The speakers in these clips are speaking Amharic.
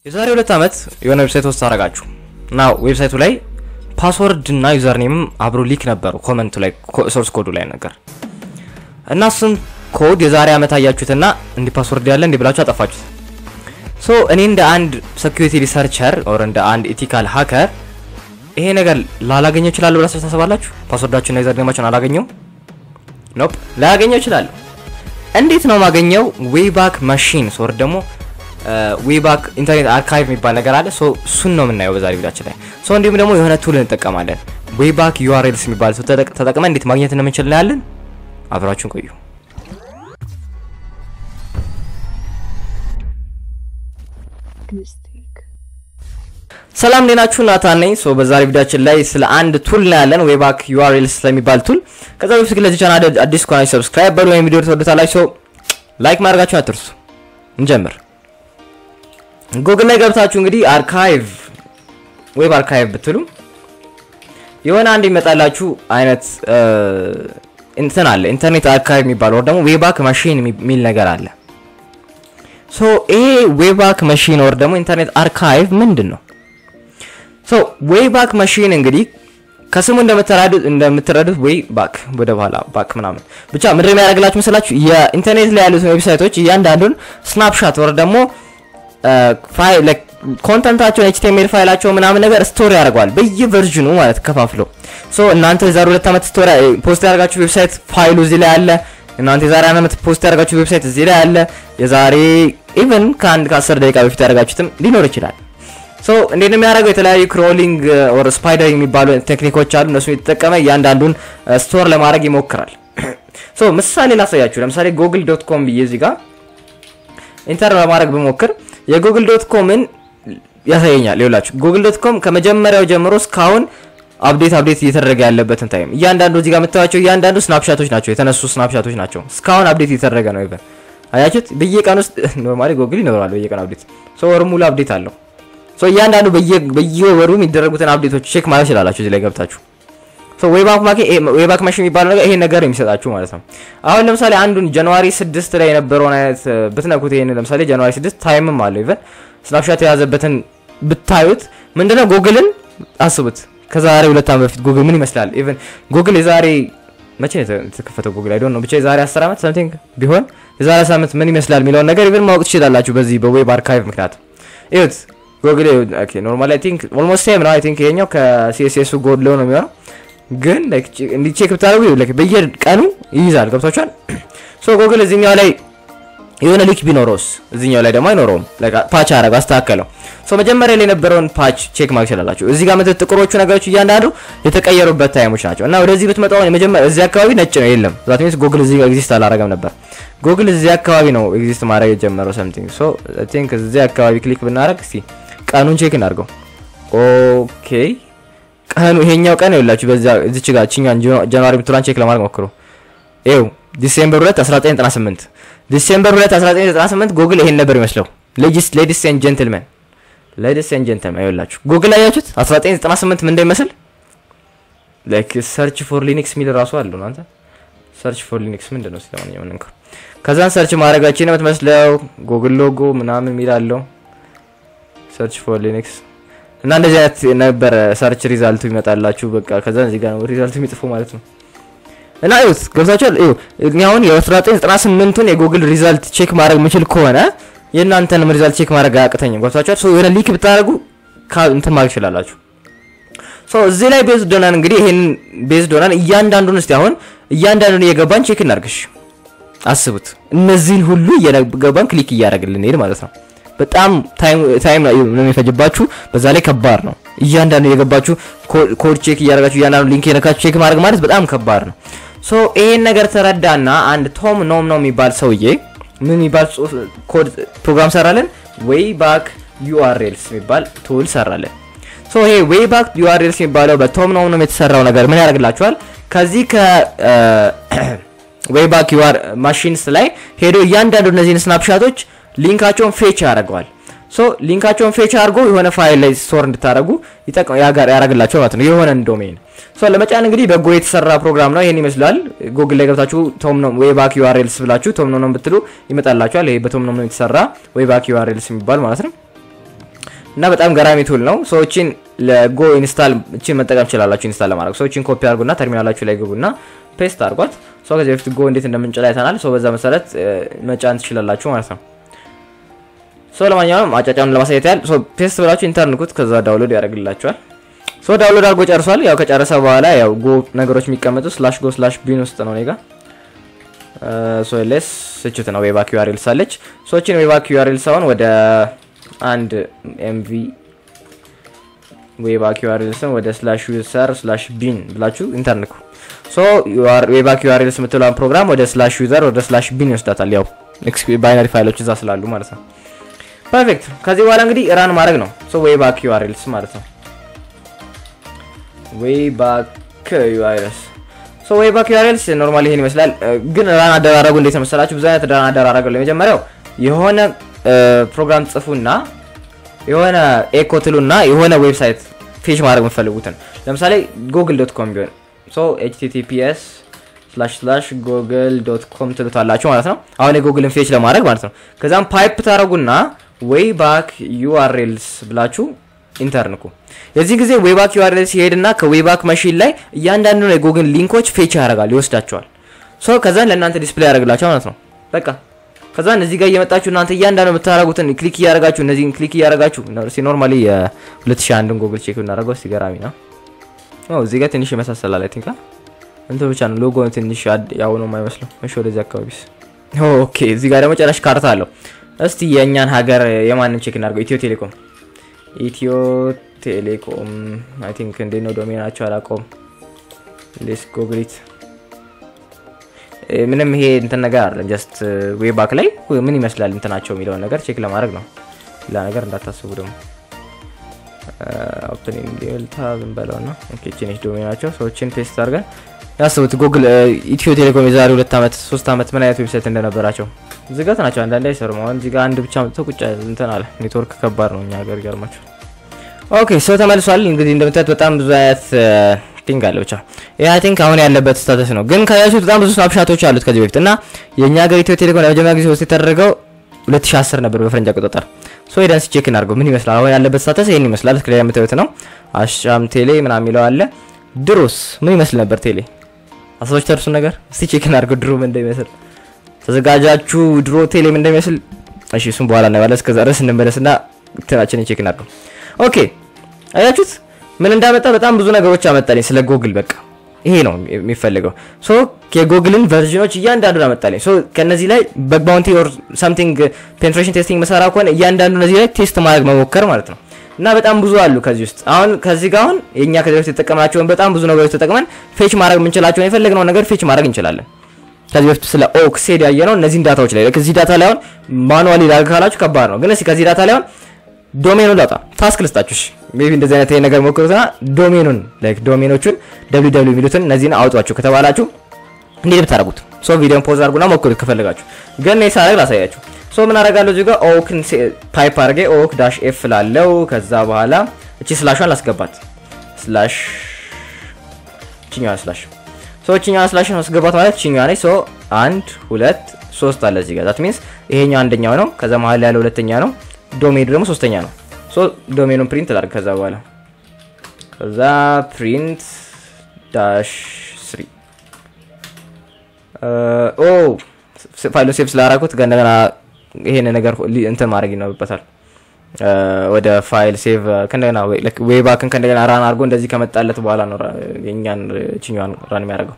የዛሬ ሁለት ዓመት የሆነ ዌብሳይት ውስጥ አረጋችሁ እና ዌብሳይቱ ላይ ፓስወርድ እና ዩዘር ኔምም አብሮ ሊክ ነበሩ ኮመንቱ ላይ ሶርስ ኮዱ ላይ ነገር እና እሱን ኮድ የዛሬ ዓመት አያችሁትና እንዲህ ፓስወርድ ያለ እንዲህ ብላችሁ አጠፋችሁት። ሶ እኔ እንደ አንድ ሴኩሪቲ ሪሰርቸር ኦር እንደ አንድ ኢቲካል ሃከር ይሄ ነገር ላላገኘው እችላለሁ ብላችሁ ታስባላችሁ? ፓስወርዳችሁና ዩዘር ኔማችሁን አላገኘው ኖፕ ላያገኘው እችላለሁ። እንዴት ነው ማገኘው? ዌይ ባክ ማሽን ሶር ደግሞ ዌይ ባክ ኢንተርኔት አርካይቭ የሚባል ነገር አለ። ሶ እሱን ነው የምናየው በዛሬ ቪዲዮችን ላይ። ሶ እንዲሁም ደግሞ የሆነ ቱል እንጠቀማለን። ዌይ ባክ ዩአርኤልስ የሚባል ተጠቅመን እንዴት ማግኘት እንደምንችል እናያለን። አብራችሁን ቆዩ። ሰላም እንዴት ናችሁ? ናታን ነኝ። ሶ በዛሬ ቪዲዮችን ላይ ስለ አንድ ቱል እናያለን፣ ዌይ ባክ ዩአርኤልስ ስለሚባል ቱል። ከዛ በፊት ግን ለዚህ ቻናል አዲስ ከሆናችሁ ሰብስክራይብ በሉ፣ ወይም ቪዲዮ ተወዱታላችሁ። ሶ ላይክ ማድረጋችሁን አትርሱ። እንጀምር። ጉግል ላይ ገብታችሁ እንግዲህ አርካይቭ ዌብ አርካይቭ ብትሉ የሆነ አንድ ይመጣላችሁ አይነት እንትን አለ ኢንተርኔት አርካይቭ የሚባል ወር ደግሞ ዌባክ ማሽን የሚል ነገር አለ። ሶ ይሄ ዌባክ ማሽን ወር ደግሞ ኢንተርኔት አርካይቭ ምንድን ነው? ሶ ዌባክ ማሽን እንግዲህ ከስሙ እንደምትረዱት እንደምትረዱት ዌይ ባክ ወደ ኋላ ባክ ምናምን ብቻ ምንድን የሚያደርግላችሁ መሰላችሁ የኢንተርኔት ላይ ያሉትን ዌብሳይቶች እያንዳንዱን ስናፕሻት ወር ደግሞ ፋይል ኮንተንታቸውን ኤችቲኤምኤል ፋይላቸው ምናምን ነገር ስቶሪ ያደርገዋል በየቨርዥኑ ማለት ከፋፍሎ ሶ እናንተ የዛሬ ሁለት ዓመት ስቶሪ ፖስት ያደርጋችሁ ዌብሳይት ፋይሉ እዚህ ላይ አለ። እናንተ የዛሬ ዓመት ፖስት ያደርጋችሁ ዌብሳይት እዚህ ላይ አለ። የዛሬ ኢቭን ከአንድ ከአስር ደቂቃ በፊት ያደርጋችሁትም ሊኖር ይችላል። ሶ እንዴት ነው የሚያደርገው? የተለያዩ ክሮሊንግ ኦር ስፓይደር የሚባሉ ቴክኒኮች አሉ። እነሱ የተጠቀመ እያንዳንዱን ስቶር ለማድረግ ይሞክራል። ሶ ምሳሌ ላሳያችሁ። ለምሳሌ ጎግል ዶት ኮም ብዬ እዚህ ጋር ኢንተር ለማድረግ ብሞክር የጉግል ዶት ኮምን ያሳየኛል። ይኸውላችሁ ጉግል ዶት ኮም ከመጀመሪያው ጀምሮ እስካሁን አፕዴት አፕዴት እየተደረገ ያለበትን ታይም እያንዳንዱ እዚህ ጋር የምታዩቸው እያንዳንዱ ስናፕሻቶች ናቸው፣ የተነሱ ስናፕሻቶች ናቸው። እስካሁን አፕዴት እየተደረገ ነው። ኢቨን አያችሁት? በየቀን ውስጥ ኖርማሊ ጉግል ይኖራል በየቀን አፕዴት ሶ ወር ሙሉ አፕዴት አለው። ሶ እያንዳንዱ በየወሩ የሚደረጉትን አፕዴቶች ቼክ ማለት ይችላላችሁ እዚህ ላይ ገብታችሁ። ሶ ዌይ ባክ ማሽን የሚባለው ነገር ይሄን ነገር የሚሰጣችሁ ማለት ነው። አሁን ለምሳሌ አንዱን ጃንዋሪ 6 ላይ የነበረውን አይነት ብትነኩት ይሄን ለምሳሌ ጃንዋሪ 6 ታይምም አለው ኢቨን ስናፕሻት የያዘበትን ብታዩት ምንድነው ጉግልን አስቡት። ከዛሬ ሁለት ዓመት በፊት ጉግል ምን ይመስላል? ኢቨን ጉግል የዛሬ መቼ ነው የተከፈተው? ጉግል አይ ዶንት ኖ ብቻ የዛሬ 10 ዓመት ሰምቲንግ ቢሆን የዛሬ 10 ዓመት ምን ይመስላል የሚለውን ነገር ኢቨን ማወቅ ትችላላችሁ በዚህ በዌብ አርካይቭ ምክንያት። እዩት ጉግል ኦኬ ኖርማሊ አይ ቲንክ ኦልሞስት ሴም ነው። አይ ቲንክ ይሄኛው ከሲኤስኤሱ ጎድሎ ነው የሚሆነው ግን ላይክ እንዲ ቼክ ብታደርጉ ላይክ በየቀኑ ይይዛል። ገብቷችኋል? ሶ ጉግል እዚህኛው ላይ የሆነ ሊክ ቢኖረውስ እዚህኛው ላይ ደግሞ አይኖረውም። ላይክ ፓች አረገው አስተካከለው። ሶ መጀመሪያ ላይ የነበረውን ፓች ቼክ ማድረግ ይችላላችሁ። እዚህ ጋር መተት ጥቁሮቹ ነገሮች እያንዳንዱ የተቀየሩበት ታይሞች ናቸው እና ወደዚህ ብትመጣው የመጀመሪያ እዚህ አካባቢ ነጭ ነው የለም። ዛት ሚንስ ጉግል እዚህ ጋር ኤግዚስት አላረገም ነበር። ጉግል እዚህ አካባቢ ነው ኤግዚስት ማድረግ የጀመረው ሰምቲንግ። ሶ አይ ቲንክ እዚህ አካባቢ ክሊክ ብናደርግ እስቲ ቀኑን ቼክ እናድርገው። ኦኬ ቀኑ ይሄኛው ቀን ይኸውላችሁ በዛ እዚች ጋር እቺኛን ጃንዋሪ ብትሏን ቼክ ለማድረግ ሞክሩ። ይኸው ዲሴምበር 2 1998 ዲሴምበር 2 1998 ጉግል ይሄን ነበር ይመስለው። ሌዲስ ሌዲስ ኤንድ ጀንትልመን ሌዲስ ኤንድ ጀንትልመን ይኸውላችሁ ጉግል አያችሁት 1998 ምን እንደሚመስል ላይክ ሰርች ፎር ሊነክስ የሚል ራሱ አለው ነው። አንተ ሰርች ፎር ሊነክስ ምንድን ነው? ስለማንኛውም እንኳን ከዛን ሰርች ማድረጋችን ነው የምትመስለው። ጉግል ሎጎ ምናምን የሚል አለው ሰርች ፎር ሊነክስ እና እንደዚህ አይነት ነበረ ሰርች ሪዛልቱ ይመጣላችሁ። በቃ ከዛ እዚህ ጋር ነው ሪዛልቱ የሚጽፉ ማለት ነው። እና እዩት ገብታችኋል። እዩ እኔ አሁን የ1998ቱን የጉግል ሪዛልት ቼክ ማድረግ የምችል ከሆነ የእናንተንም ሪዛልት ቼክ ማድረግ አያቅተኝም። ገብታችኋል። ሶ የሆነ ሊክ ብታደርጉ እንትን ማድረግ ትችላላችሁ። ሶ እዚህ ላይ ቤዝ ዶናን እንግዲህ ይሄን ቤዝ ዶናን እያንዳንዱን እስቲ አሁን እያንዳንዱን እየገባን ቼክ እናርግሽ። አስቡት እነዚህን ሁሉ እየገባን ክሊክ እያደረግልን ሄድ ማለት ነው። በጣም ታይም ነው የሚፈጅባችሁ። በዛ ላይ ከባድ ነው። እያንዳንዱ የገባችሁ ኮድ ቼክ እያደረጋችሁ እያንዳንዱ ሊንክ የነካችሁ ቼክ ማድረግ ማለት በጣም ከባድ ነው። ሶ ይሄን ነገር ተረዳና አንድ ቶም ኖም ነው የሚባል ሰውዬ ምን የሚባል ኮድ ፕሮግራም ሰራለን። ዌይ ባክ ዩአርኤልስ የሚባል ቱል ሰራለን። ሶ ይሄ ዌይ ባክ ዩአርኤልስ የሚባለው በቶም ኖም ነው የተሰራው ነገር ምን ያደርግላችኋል? ከዚህ ከዌይ ባክ ዩአር ማሽንስ ላይ ሄዶ እያንዳንዱ እነዚህን ስናፕሻቶች ሊንካቸውን ፌች ያደርገዋል። ሶ ሊንካቸውን ፌች አድርጎ የሆነ ፋይል ላይ ስቶር እንድታደርጉ ያደርግላቸው ማለት ነው፣ የሆነን ዶሜን። ሶ ለመጫን እንግዲህ በጎ የተሰራ ፕሮግራም ነው። ይሄን ይመስላል። ጉግል ላይ ገብታችሁ ቶም ኖም ዌይ ባክ ዩአርኤልስ ብላችሁ ቶም ኖም ብትሉ ይመጣላችኋል። ይሄ በቶም ኖም የተሰራ ዌይ ባክ ዩአርኤልስ የሚባል ማለት ነው። እና በጣም ገራሚ ቱል ነው። ሰዎችን ለጎ ኢንስታል እችን መጠቀም ትችላላችሁ። ኢንስታል ለማድረግ ሰዎችን ኮፒ አድርጉና ተርሚናላችሁ ላይ ግቡና ፔስት አድርጓት። ሰው ከዚህ በፊት ጎ እንዴት እንደምንጭላ አይተናል። ሰው በዛ መሰረት መጫን ትችላላችሁ ማለት ነው። ሰው ለማንኛውም አጫጫኑን ለማሳየት ያህል ሰው ፔስት ብላችሁ ኢንተርንኩት ከዛ ዳውንሎድ ያደርግላችኋል። ሰው ዳውንሎድ አድርጎ ጨርሷል። ያው ከጨረሰ በኋላ ያው ጎ ነገሮች የሚቀመጡ ስላሽ ጎ ስላሽ ቢን ውስጥ ነው ኔጋ ሶ ሌስ ስችት ነው ዌባክ ዩአርኤል ሳለች ሶችን ዌባክ ዩአርኤል ሳይሆን ወደ አንድ ኤምቪ ዌባክ ዩአርኤል ስም ወደ ስላሽ ዩዘር ስላሽ ቢን ብላችሁ ኢንተርንኩ ሶ ዌባክ ዩአርኤል የምትለውን ፕሮግራም ወደ ስላሽ ዩዘር ወደ ስላሽ ቢን ይወስዳታል። ያው ባይነሪ ፋይሎች እዛ ስላሉ ማለት ነው። ፐርፌክት። ከዚህ በኋላ እንግዲህ ራን ማድረግ ነው። ሶ ዌባክ ዩአርኤልስ ማለት ነው። ዌባክ ዩአርኤልስ ሶ ዌባክ ዩአርኤልስ ኖርማሊ ይሄን ይመስላል። ግን ራን አደራረጉ እንዴት መሰላችሁ? ብዙ አይነት ራን አደራረግ ነው። የመጀመሪያው የሆነ ፕሮግራም ጽፉና የሆነ ኤኮ ትሉና የሆነ ዌብሳይት ፌች ማድረግ የምትፈልጉትን ለምሳሌ ጉግል ዶት ኮም ቢሆን ሶ ኤችቲቲፒኤስ ስላሽ ስላሽ ጉግል ዶት ኮም ትሉታላችሁ ማለት ነው። አሁን የጉግልን ፌች ለማድረግ ማለት ነው። ከዛም ፓይፕ ታደረጉና ዌይ ባክ ዩአርኤልስ ብላችሁ ኢንተርንኩ። የዚህ ጊዜ ዌይባክ ዩአርኤልስ ሲሄድና ከዌይባክ መሽን ላይ እያንዳንዱ የጉግል ሊንኮች ፌች ያደርጋል፣ ይወስዳቸዋል። ሶ ከዛን ለእናንተ ዲስፕሌይ ያደርግላቸው ማለት ነው። በቃ ከዛን እዚህ ጋር እየመጣችሁ እናንተ እያንዳንዱ የምታደርጉትን ክሊክ እያደረጋችሁ እነዚህን ክሊክ እያደረጋችሁ ኖርማሊ የ2001ን ጉግል ቼክ ብናደርገው እስቲ ገራሚ ነው። እዚህ ጋር ትንሽ ይመሳሰላል። አይ ቲንክ እንትን ብቻ ነው ሎጎ ትንሽ ያው ነው የማይመስለው። እሺ ወደዚህ አካባቢስ ኦኬ። እዚህ ጋር ደግሞ ጨራሽ ካርታ አለው። እስቲ የእኛን ሀገር የማንን ቼክ እናድርገው? ኢትዮ ቴሌኮም ኢትዮ ቴሌኮም አይ ቲንክ እንዴት ነው ዶሜናቸው አላውቀውም። ሌስ ጎግሊት ምንም ይሄ እንትን ነገር አይደለም። ጀስት ዌይ ባክ ላይ ምን ይመስላል እንትናቸው የሚለውን ነገር ቼክ ለማድረግ ነው። ሌላ ነገር እንዳታስቡ ደግሞ ኦፕኒንግ ዴልታ ብንበለው ና ኬችኔች ዶሜናቸው ሰዎችን ፔስት አድርገን ያስቡት። ጉግል ኢትዮ ቴሌኮም የዛሬ ሁለት ዓመት ሶስት ዓመት ምን አይነት ዌብሳይት እንደነበራቸው ዝጋት ናቸው። አንዳንድ አይሰሩም። አሁን እዚህ ጋር አንድ ብቻ ተቁጫ እንትን አለ። ኔትወርክ ከባድ ነው እኛ ሀገር ይገርማቸው። ኦኬ ሰው ተመልሷል። እንግዲህ እንደምታዩት በጣም ብዙ አይነት ቲንግ አለ። ብቻ ይህ አይ ቲንክ አሁን ያለበት ስታተስ ነው። ግን ከያዙት በጣም ብዙ ስናፕሻቶች አሉት ከዚህ በፊት እና የእኛ ሀገር ኢትዮ ቴሌኮም ለመጀመሪያ ጊዜ ውስጥ የተደረገው 2010 ነበር በፈረንጅ አቆጣጠር። ሶ ሄደን ቼክ እናድርገው ምን ይመስላል። አሁን ያለበት ስታተስ ይሄን ይመስላል። እስክሪን የምታዩት ነው። አሻም ቴሌ ምናምን የሚለው አለ። ድሮስ ምን ይመስል ነበር ቴሌ? አስቦች ተርሱ ነገር እስቲ ቼክ እናድርገው ድሮ ምን እንደሚመስል ተዘጋጃችሁ። ድሮ ቴሌ ምን እንደሚመስል እሺ፣ እሱም በኋላ እናየዋለን። እስከዛ ድረስ እንመለስና እንትናችንን ቼክ እናድርገው። ኦኬ አያችሁት ምን እንዳመጣ በጣም ብዙ ነገሮች አመጣልኝ ስለ ጎግል። በቃ ይሄ ነው የሚፈልገው። ሶ የጎግልን ቨርዥኖች እያንዳንዱን አመጣልኝ። ሶ ከነዚህ ላይ በግ ባውንቲ ኦር ሳምቲንግ ፔኔትሬሽን ቴስቲንግ መሰራ ከሆነ እያንዳንዱ እነዚህ ላይ ቴስት ማድረግ መሞከር ማለት ነው። እና በጣም ብዙ አሉ ከዚህ ውስጥ አሁን ከዚህ ጋር አሁን የእኛ ከዚህ በፊት የተጠቀምናቸውን በጣም ብዙ ነገሮች ተጠቅመን ፌች ማድረግ የምንችላቸውን የፈለግነውን ነገር ፌች ማድረግ እንችላለን። ከዚህ በፊት ስለ ኦክሴድ ያየነው እነዚህን ዳታዎች ላይ ከዚህ ዳታ ላይ አሁን ማኑዋሊ ላድርግ ካላችሁ ከባድ ነው። ግን እስኪ ከዚህ ዳታ ላይ አሁን ዶሜኑን ላውጣ ታስክ ልስጣችሁ። ሜቢ እንደዚህ አይነት ነገር ሞክሩትና ዶሜኑን ላይክ ዶሜኖቹን ደብሊው ደብሊው የሚሉትን እነዚህን አውጧችሁ ከተባላችሁ እንዴት ብታደርጉት ሶ ቪዲዮን ፖዝ አድርጉና ሞክሩት ከፈለጋችሁ። ግን እኔ ሳደርግ ላሳያችሁ። ሶ ምን አደርጋለሁ እዚህ ጋር ኦክን ፓይፕ አድርጌ ኦክ ዳሽ ኤፍ ላለው ከዛ በኋላ እቺ ስላሿን ላስገባት ስላሽ እቺኛዋ ስላሽ ሶ እቺኛዋ ስላሽ ማስገባት ማለት እቺኛዋ ነች። ሶ አንድ ሁለት ሶስት አለ እዚህ ጋር ዛት ሚንስ ይሄኛው አንደኛው ነው። ከዛ መሀል ያለው ሁለተኛ ነው። ዶሜኑ ደግሞ ሶስተኛ ነው። ሶ ዶሜኑን ፕሪንት ላድርግ ከዛ በኋላ ከዛ ፕሪንት ዳሽ ስሪ ኦ ፋይሎ ሴቭ ስላደረኩት እንደገና ይሄን ነገር እንትን ማድረግ ይኖርበታል። ወደ ፋይል ሴቭ ከእንደገና ዌይ ባክን ከእንደገና ራን አድርጎ እንደዚህ ከመጣለት በኋላ ነው የእኛን ችኛዋን ራን የሚያደርገው።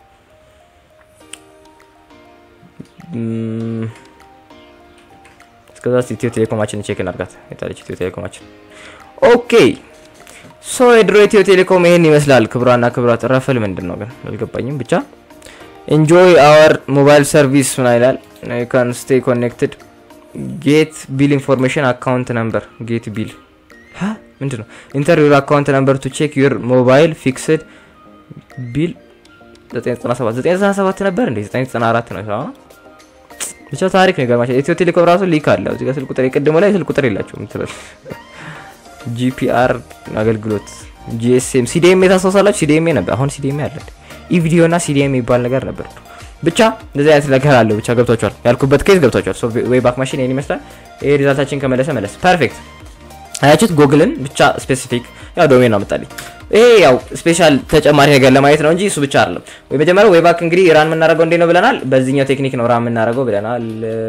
እስከዛ ኢትዮ ቴሌኮማችን ቼክ እናድርጋት። የታለች ኢትዮ ቴሌኮማችን? ኦኬ ሶ የድሮ ኢትዮ ቴሌኮም ይሄን ይመስላል። ክብሯና ክብሯት ረፈል ምንድን ነው ግን አልገባኝም። ብቻ ኢንጆይ አወር ሞባይል ሰርቪስ ምን ይላል? ካን ስቴይ ኮኔክትድ ጌት ቢል ኢንፎርሜሽን አካውንት ነምበር ጌት ቢል ምንድን ነው? ኢንተር ዩር አካውንት ነምበር ቱ ቼክ ዩር ሞባይል ፊክስድ ቢል 997 997 ነበር እንዴ? 994 ነው። ብቻ ታሪክ ነው ይገርማችኋል። ኢትዮ ቴሌኮም ራሱ ሊክ አለ እዚህ ጋር ስልክ ቁጥር የቀድሞ ላይ ስልክ ቁጥር የላቸውም ምትላል ጂፒአር አገልግሎት ጂኤስኤም ሲዲኤም ታስታውሳላችሁ? ሲዲኤም ነበር። አሁን ሲዲኤም አለ። ኢቪዲዮ እና ሲዲኤም የሚባል ነገር ነበር። ብቻ እንደዚህ አይነት ነገር አለው። ብቻ ገብቷቸዋል። ያልኩበት ኬዝ ገብቷቸዋል። ሶ ዌይ ባክ ማሽን ይሄን ይመስላል። ይሄ ሪዛልታችን ከመለሰ መለስ ፐርፌክት። አያችሁት? ጎግልን ብቻ ስፔሲፊክ ያው ዶሜን ነው መጣልኝ። ይሄ ያው ስፔሻል ተጨማሪ ነገር ለማየት ነው እንጂ እሱ ብቻ አይደለም። ወይ መጀመሪያ ወይ ባክ እንግዲህ ራን የምናደርገው እንዴት ነው ብለናል። በዚህኛው ቴክኒክ ነው ራን የምናደርገው ብለናል።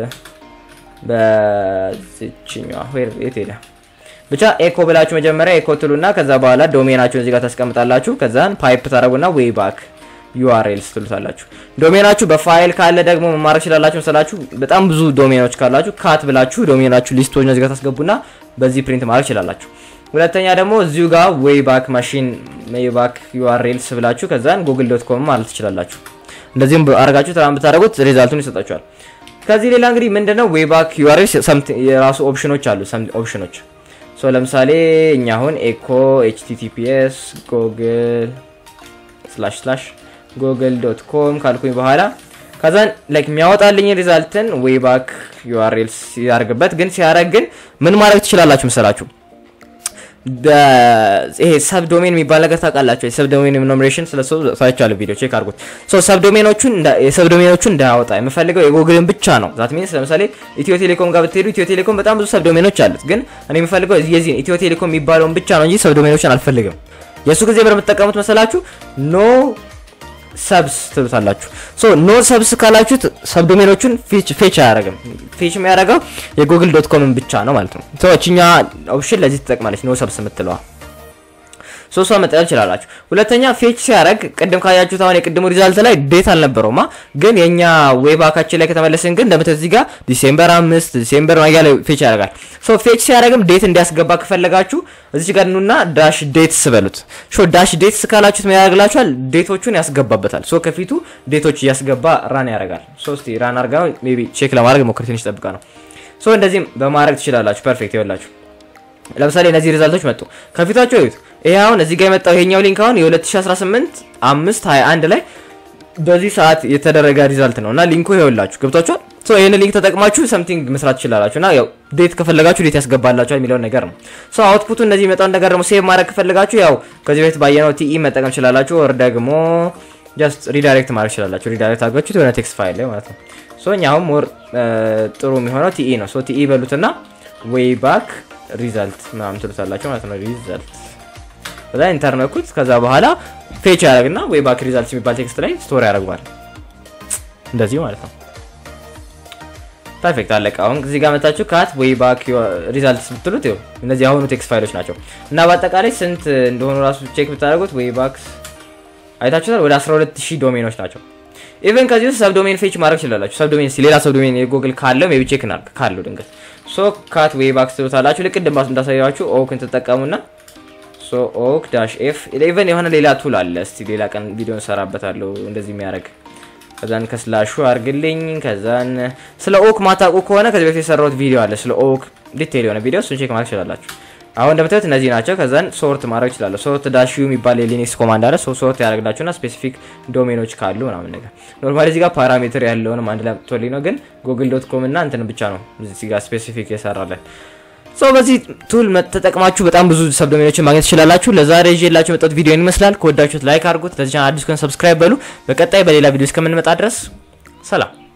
በዚችኛዋ ወይ የት ሄደ? ብቻ ኤኮ ብላችሁ መጀመሪያ ኤኮ ትሉና ከዛ በኋላ ዶሜናችሁን እዚህ ጋር ታስቀምጣላችሁ። ከዛን ፓይፕ ታደርጉና ዌይ ባክ ዩአርኤልስ ትሉታላችሁ። ዶሜናችሁ በፋይል ካለ ደግሞ መማረክ ይችላላችሁ መሰላችሁ። በጣም ብዙ ዶሜኖች ካላችሁ ካት ብላችሁ ዶሜናችሁ ሊስቶች እዚህ ጋር ታስገቡና በዚህ ፕሪንት ማድረግ ይችላላችሁ። ሁለተኛ ደግሞ እዚሁ ጋር ዌይ ባክ ማሽን ዌይ ባክ ዩአርኤልስ ብላችሁ ከዛን ጉግል ዶት ኮም ማለት ትችላላችሁ። እንደዚህም አረጋችሁ ተራም ብታደርጉት ሪዛልቱን ይሰጣችኋል። ከዚህ ሌላ እንግዲህ ምንድነው ዌይ ባክ ዩአርኤልስ የራሱ ኦፕሽኖች አሉ። ኦፕሽኖች ሶ ለምሳሌ እኛ አሁን ኤኮ ኤችቲቲፒኤስ ጎግል ስላሽ ስላሽ ጎግል ዶት ኮም ካልኩኝ በኋላ ከዛን ላይክ የሚያወጣልኝ ሪዛልትን ዌይ ባክ ዩአርኤልስ ሲያደርግበት ግን ሲያደርግ ግን ምን ማድረግ ትችላላችሁ መሰላችሁ? ይሄ ሰብ ዶሜን የሚባል ነገር ታውቃላችሁ። የሰብ ዶሜን ኖሚኔሽን ስለሱ ሳይቻለ ቪዲዮ ቼክ አድርጉት። ሶ ሰብ ዶሜኖቹን የሰብ ዶሜኖቹን እንዳያወጣ የምፈልገው የጎግልን ብቻ ነው። ዛት ሚንስ ለምሳሌ ኢትዮ ቴሌኮም ጋር ብትሄዱ ኢትዮ ቴሌኮም በጣም ብዙ ሰብ ዶሜኖች አሉት። ግን እኔ የምፈልገው የዚህ ኢትዮ ቴሌኮም የሚባለውን ብቻ ነው እንጂ ሰብ ዶሜኖችን አልፈልግም። የእሱ ጊዜ በምትጠቀሙት መሰላችሁ ኖ ሰብስ ትሉታላችሁ። ሶ ኖ ሰብስ ካላችሁት ሰብ ዶሜኖቹን ፌች አያደርግም። ፌች የሚያደርገው የጉግል ዶት ኮምን ብቻ ነው ማለት ነው። ሶ እችኛ ኦፕሽን ለዚህ ትጠቅማለች፣ ኖ ሰብስ የምትለዋ ሶ እሷ መጠቀም ትችላላችሁ። ሁለተኛ ፌች ሲያደርግ ቅድም ካያችሁት አሁን የቅድሙ ሪዛልት ላይ ዴት አልነበረውማ፣ ግን የኛ ዌባካችን ላይ ከተመለስን ግን እንደምታዩት እዚህ ጋር ዲሴምበር አምስት ዲሴምበር ማጊያ ላይ ፌች ያደርጋል። ሶ ፌች ሲያደርግም ዴት እንዲያስገባ ከፈለጋችሁ እዚች ጋር ኑና ዳሽ ዴትስ በሉት። ሾ ዳሽ ዴትስ ካላችሁት ምን ያደርግላችኋል? ዴቶቹን ያስገባበታል። ሶ ከፊቱ ዴቶች እያስገባ ራን ያደርጋል። ሶ እስቲ ራን አድርጋ ሜይ ቢ ቼክ ለማድረግ ሞክር፣ ትንሽ ጠብቃ ነው። ሶ እንደዚህም በማድረግ ትችላላችሁ። ፐርፌክት ይኸውላችሁ ለምሳሌ እነዚህ ሪዛልቶች መጡ ከፊታቸው እዩት። ይሄ አሁን እዚህ ጋር የመጣው ይሄኛው ሊንክ አሁን የ2018 5 21 ላይ በዚህ ሰዓት የተደረገ ሪዛልት ነው እና ሊንኩ ይኸውላችሁ ገብቷችኋል። ሶ ይሄን ሊንክ ተጠቅማችሁ ሰምቲንግ መስራት ትችላላችሁ እና ያው ዴት ከፈለጋችሁ ዴት ያስገባላችኋል የሚለውን ነገር ነው። ሶ አውትፑቱ እንደዚህ የመጣውን ነገር ደግሞ ሴቭ ማድረግ ከፈለጋችሁ ያው ከዚህ በፊት ባየነው ቲኢ መጠቀም ትችላላችሁ። ወር ደግሞ ጀስት ሪዳይሬክት ማድረግ ትችላላችሁ። ሪዳይሬክት አድርጋችሁት የሆነ ቴክስት ፋይል ላይ ማለት ነው። ሶ እኛ አሁን ሞር ጥሩ የሚሆነው ቲኢ ነው። ሶ ቲኢ በሉትና ዌይ ባክ ሪዛልት ምናምን ትሉታላችሁ ማለት ነው። ሪዛልት ከዛ ኢንተር ነኩት። ከዛ በኋላ ፌች ያደርግና ወይ ባክ ሪዛልት የሚባል ቴክስት ላይ ስቶሪ ያደርገዋል። እንደዚህ ማለት ነው። ፐርፌክት አለቀ። አሁን እዚህ ጋር መታችሁ ካት ወይ ባክ ሪዛልት ብትሉት ይኸው እነዚህ አሁኑ ቴክስት ፋይሎች ናቸው እና በአጠቃላይ ስንት እንደሆኑ ራሱ ቼክ ብታደርጉት ወይ ባክስ አይታችሁታል። ወደ 12000 ዶሜኖች ናቸው። ኢቨን ከዚህ ውስጥ ሰብ ዶሜን ፌች ማድረግ ትችላላችሁ። ሰብ ዶሜን ሌላ ሰብ ዶሜን የጉግል ካለው ሜቢ ቼክ እናድርግ ካለው ድንገት ሶ ካት ዌይ ባክ ትሉታላችሁ። ልክ እንዳሳያችሁ ኦክን ትጠቀሙና ሶ ኦክ ዳሽ ኤፍ ኢቨን የሆነ ሌላ ቱል አለ። እስቲ ሌላ ቀን ቪዲዮ እንሰራበታለሁ እንደዚህ የሚያደርግ ከዛን ከስላሹ አርግልኝ። ከዛን ስለ ኦክ ማታውቁ ከሆነ ከዚህ በፊት የሰራሁት ቪዲዮ አለ ስለ ኦክ ዲቴል የሆነ ቪዲዮ እሱን ቼክ ማድረግ ትችላላችሁ። አሁን እንደምታዩት እነዚህ ናቸው። ከዛን ሶርት ማድረግ ይችላለሁ። ሶርት ዳሽ ዩ የሚባል የሊኒክስ ኮማንድ አለ። ሶ ሶርት ያደርግላችሁና ስፔሲፊክ ዶሜኖች ካሉ ምናምን ነገር ኖርማሊ እዚህ ጋር ፓራሜትር ያለውንም አንድ ላይ አምጥቶልኝ ነው፣ ግን ጉግል ዶት ኮም እና እንትን ብቻ ነው እዚህ ጋር ስፔሲፊክ የሰራለን። ሶ በዚህ ቱል ተጠቅማችሁ በጣም ብዙ ሰብ ዶሜኖችን ማግኘት ትችላላችሁ። ለዛሬ ይዤላችሁ የመጣሁት ቪዲዮ ይመስላል። ከወዳችሁት ላይክ አድርጉት። ለዚህ ቻናል አዲስ ከሆነ ሰብስክራይብ በሉ። በቀጣይ በሌላ ቪዲዮ እስከምንመጣ ድረስ ሰላም።